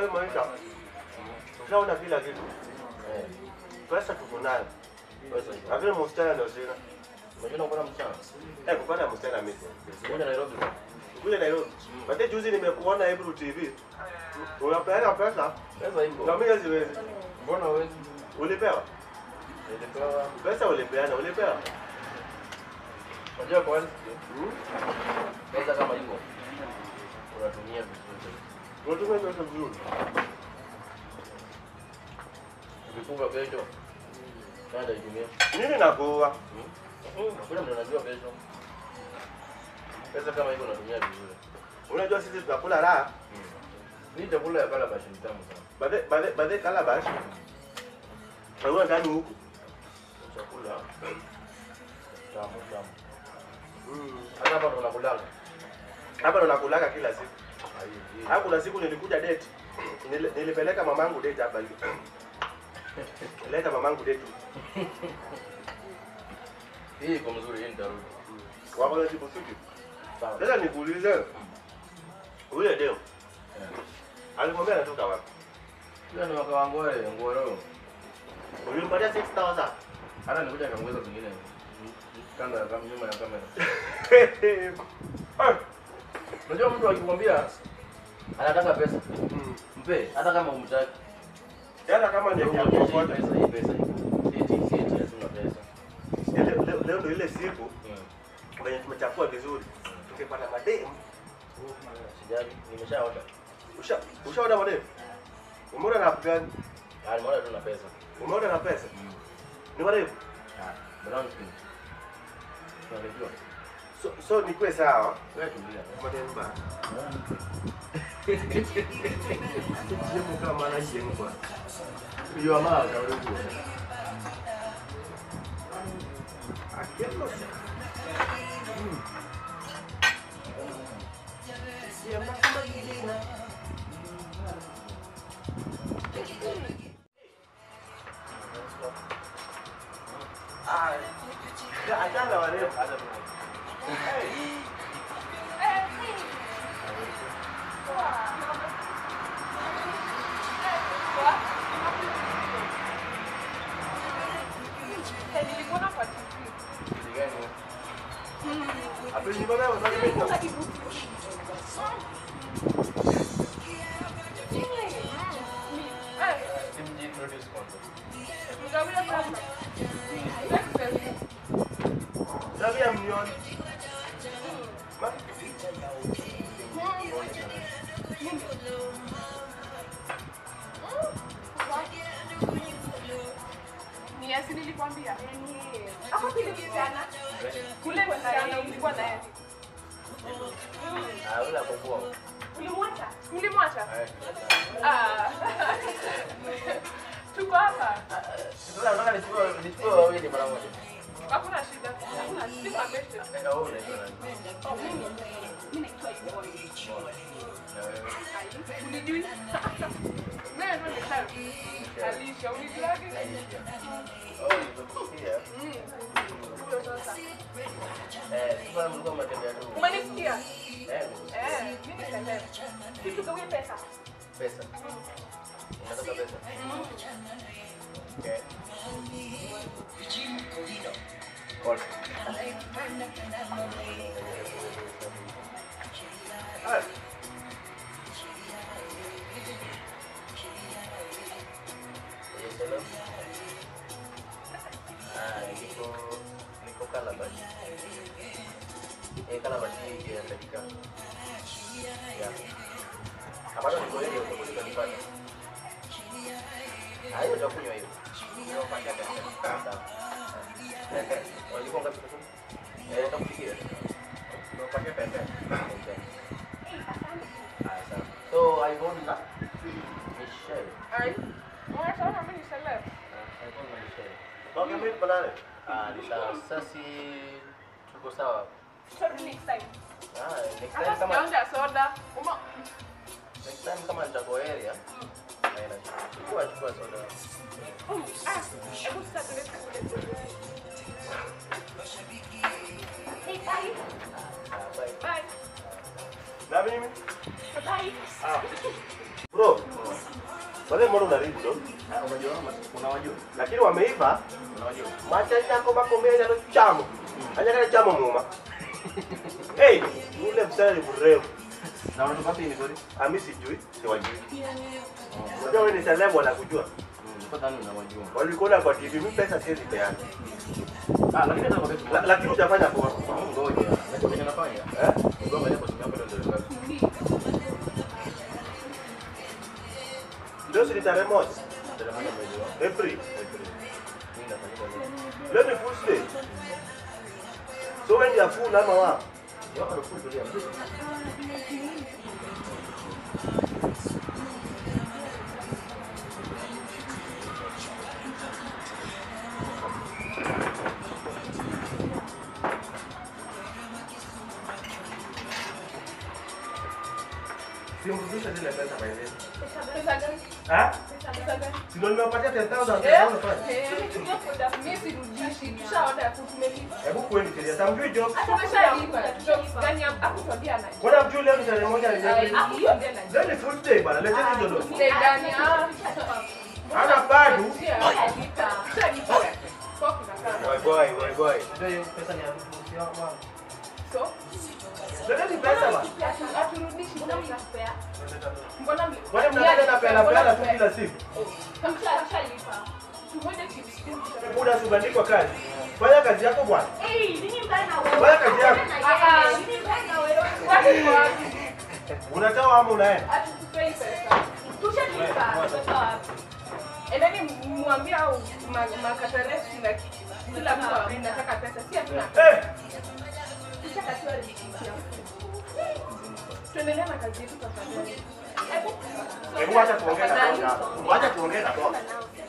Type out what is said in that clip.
hii maisha ushaona kila kitu. Eh, Pesa tuko nayo. pesa iko. Lakini msichana ndio sina. Unajua kupata msichana? Eh, kupata msichana mimi. Kuja Nairobi. Kule Nairobi. Bate juzi nimekuona Ebru TV. Unapeana pesa Pesa iko. na mimi siwezi. Mbona huwezi? Ulipewa? Nilipewa. Pesa ulipeana, ulipewa? Unajua kwa nini? Hmm? Pesa kama iko. Unatumia vizuri. Unatumia pesa vizuri. Ukifunga kesho. Nenda itumie. Nini nakuwa? Hmm? Hakuna mtu anajua kesho. Pesa kama iko unatumia vizuri. Unajua sisi tunakula raha. Hii chakula ya kala bashi ni tamu sana. Bade bade bade calabash. Wewe ndani huku. Chakula tamu tamu. Mm. Hata hapa ndo unakulaga. Hapa ndo nakulaga kila siku. Ah, hii- hii. Hapo kuna siku nilikuja date. Nili- Nilipeleka mamangu date hapa hivi. Nileta mamangu date. Hii iko mzuri, hii nitarudi. Wako na siku siku. Sawa. Sasa nikuulize. Ule deo Eh. alimwambia anatoka wapi? Hiyo ni waka wangu wale, nguo leo. Ulimpatia 6000. Hata nikuja kamweza zingine. Kando ya kamera, nyuma ya kamera. Ah. Unajua mtu akikwambia anataka pesa, Mm. mpe hata kama umtaki. Hata kama ni Ndio ya muonyeshe hii kuokota. pesa, hii pesa. hii. Eti si eti hatuna pesa. Leo leo- leo ndo ile siku Mm. kwenye tumechafua vizuri. Tukipata mademu. Sijali, nimeshaota. Usha ushaona mademu? Umeona na gani? Ah, nimeona tu na pesa. Umeona na pesa? Ni mademu. Ah, brown skin. Tunajua. So, so nikuwe sawa. Wewe tulia. Mademu ba. Simu kama na simu kwa. Hiyo ama karibu. Aquilo. Ay, achana wale. Nilikuona kwa TV. Gani? Apeni baba wasali mimi. Eh, Simjiintroduce kwanza. mgawia kwanza. Next person. Sabia mnioni. Ma- Ni Yasi nilikwambia. Hapo kile msichana. Kule msichana ulikuwa naye. Ah, yule akokuwa. Ulimwacha? Ulimwacha? Eh. Ah. Tuko hapa. Sasa nataka nichukue nichukue wawili mara moja. Hakuna shida. Hakuna shida. Amesha. Eh, wewe unaitwa nani? Oh, mimi. Mimi naitwa Ivone. Na wewe? Ai, Unijui? Wewe ndio ni Alisha, unijuaje? Aisha. Oh, nimekusikia. Mm. Huyo sasa. Eh, sasa mlikuwa mnatembea tu. Umenisikia? Eh, Eh, mimi niseme. Kitu gawie pesa. pesa. Unataka pesa? Okay. Call. Ah, Yes, hello. Ah, niko niko Calabash. Eh, Calabash hii ya dakika. Ya. Ambayo niko hiyo ndio kunipata. Ah, hiyo utakunywa hiyo. Hiyo pakia pesa. Sawa. Walikuwa ngapi kwa Eh, utakufikia. Ndio pakia pesa. Okay. Ah, sawa. So, I won na Michelle. Ai. Unaona mimi ni celeb. Ah, I won na Michelle. okay, mimi banane. Ah, ni sawa. Sasa si tuko sawa. Sorry next time. Ah, next Hata time kama sijaonja soda. Uma next time kama nitakuwa area. Naenda. Chukua chukua soda. Mm, ah, hebu sasa tuende tukule. Hey, bye. Ah, bye. Bye. Na mimi? Bye. Ah. Bro, Wale mbona unaribu ndo? Ah, unajua unawajua Lakini wameiva unawajua macha yako makomenya no chamo. Anyakale chamo muma. Hey, ule msichana ni mrefu. na unatoka wapi ni kweli Ami sijui, siwajui. Unajua wewe ni celeb wala kujua. kwa dhani unawajua Walikuona kwa TV, mimi pesa siwezi peana. ah lakini hata kwa La- pesa Lakini hujafanya poa. ngoja najua kenye nafanya Eh? ngoja leo kwa simu yako ndio ndio Leo si ni tarehe moja. ndio mwezi wa April. mimi nafanyika leo Leo ni full day. So wewe ndio full ama wa? Yo, harufu nzuri ya mzuri. Simrudishe zile pesa by the way. Pesa gani? Ah? Pesa gani? Si ndio nimewapatia 10,000 Eh, sasa unafanya. eh, nimetumia kwenda mimi sirudishi. Tushaona tumelipa. Hebu kweli serious. Hamjui job. Tumeshalipa. Jobs gani hakutwambia nani? Mbona mjui leo ni tarehe moja ni Ai, April? hakutwambia nani? Leo ni full day bana. Leteni hizo ndo. Stay gani? Ah. Hana bado. Tushalipa. Tushalipa. Kwa kunakaa. Boy boy, boy boy. Ndio hiyo pesa ni ya mtu wangu. So, Leteni pesa bana. hatu- haturudishi pesa. Mbona mli- Kwani mnataka na pela pela tu kila siku? Tushalipa. Tumoja chips. Muda subandikwa kazi. Fanya kazi yako bwana. Fanya kazi yako. Ah, ah. Watu ni wapi? Unatoa ama unaenda? Hatutupei pesa. Endeni mwambie au ma- makataresi na kila mtu anataka pesa. Si hatuna Eh, tuendelee na kazi yetu tafadhali. hebu acha tuongee na boss. Acha tuongee na boss.